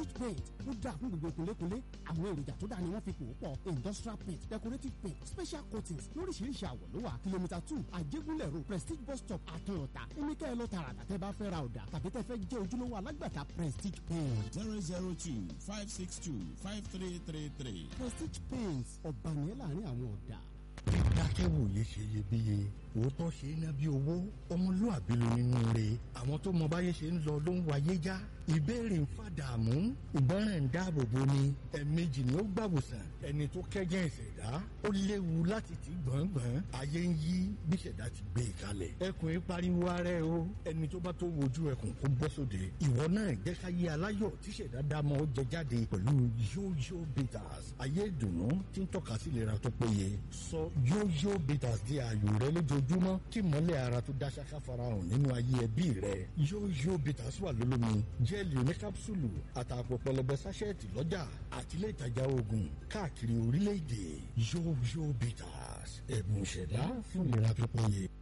prestige paint ó dáa fún gbogbo kólékólé àwọn èròjà tó dáa ni wọ́n fi pò ó pọ̀ industrial paint decorative paint special coatings lóríṣiríṣi àwọ̀ ló wà kìlómítà two àjẹgúnlẹ̀ road prestige bus stop àtúnyọ̀tà èmi kẹ́ ẹ lọ tààràtà tẹ́ bá fẹ́ ra ọ̀dà tàbí tẹ́ fẹ́ jẹ́ ojúlówó alágbàtà prestige paint. zero zero two five six two five three three three. prestige paint ọ̀bànìyàn láàrin àwọn ọ̀dà. dákẹ́wòye ṣe iyebíye òótọ́ ṣe é ná bí owó ọmọlúàbí ló nínú rẹ̀ àwọn tó mọ báyé ṣe ń lọ ló ń wáyé já ìbéèrè ń fàdààmú ìgbọràn ń dáàbò bo ni ẹ̀ẹ̀mejì ni ó gbàwòsàn ẹni tó kẹ́jẹ́ ìṣẹ̀dá ó léwu láti ti gbọ̀ngbọ̀n ayé ń yí bí ìṣẹ̀dá ti gbé e kalẹ̀ ẹkùn yìí pariwo ara ẹ o ẹni tó bá tó wojú ẹkùn kó bọ́ sóde ìwọ náà jẹ́ ká yé aláyọ̀ tí ìṣẹ̀dá dámọ̀ ó jẹ jáde pẹ̀lú yóyó bitters ayé ìdùnnú tí ń tọ́ka sí ìlera tó péye sọ yóyó bitters di ààyò rẹ lójoojúmọ́ kí mọ́lẹ̀ ara tó dá ṣáká farahàn nínú ayé ẹbí rẹ yóyó bitters wà lólómi jẹ́ẹ̀lì oníkápsùlù àtàpọ̀ pẹlẹbẹ sáṣẹ́ẹ̀tì lọ́jà àtìlẹ́ ìtajà oògùn káàkiri orílẹ̀-èdè yóyó bitters ẹ̀bùn ìṣẹ̀dá fún ìlera tó péye.